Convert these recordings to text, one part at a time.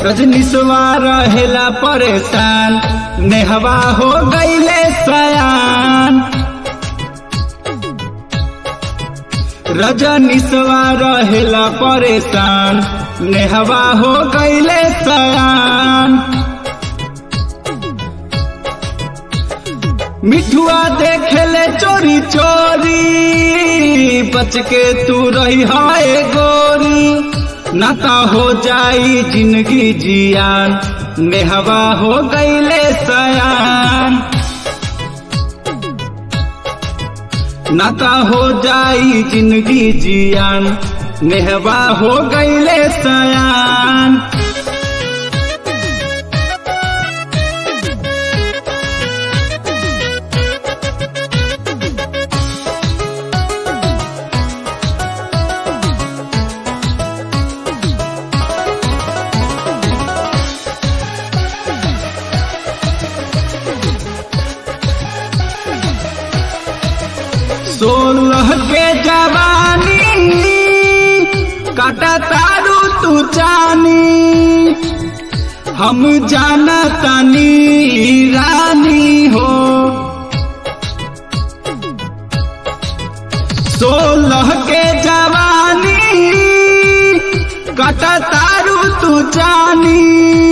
रजनीशवा रहेला परेशान नेहवा हो गईले सयान रजनीशवा रहेला परेशान नेहवा हो गईले सयान मिठुआ देखेले चोरी चोरी बच के तू रही हाय गोरी नाता हो जाई जिंदगी जियान नेहवा हो गईले सयान नाता हो जाई जिंदगी जियान नेहवा हो गईले सयान सोलह के जवानी काटा तारू तू जानी हम जाना तानी रानी हो सोलह के जवानी काटा तारू तू जानी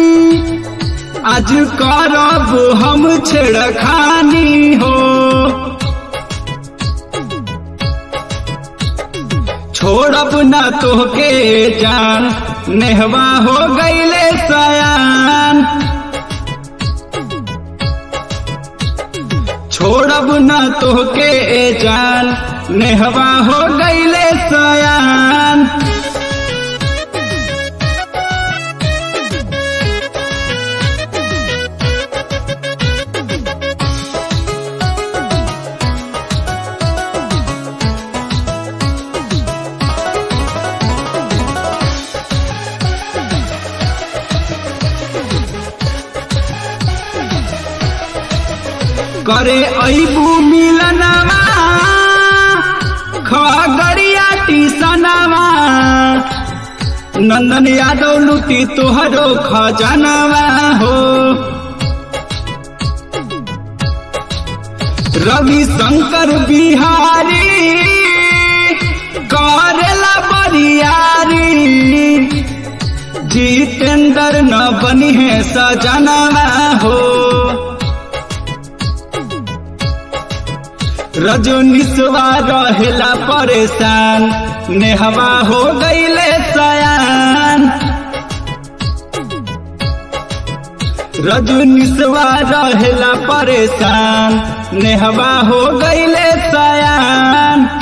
आज करब हम छेड़खानी हो छोड़ब ना तोहके जान नेहवा हो गईले सयान छोड़ब ना तोहके जान नेहवा हो गईले सयान करे ऐबू मिलनवा खगड़िया टीसनवा नंदन यादव लुटी तोहरो खजनवा हो रवि शंकर बिहारी करेला बरियारी जितेंद्र न बनी है सजनवा हो रजनीशवा रहेला परेशान नेहवा हो गईले सयान रजनीशवा रहेला परेशान नेहवा हो गईले सयान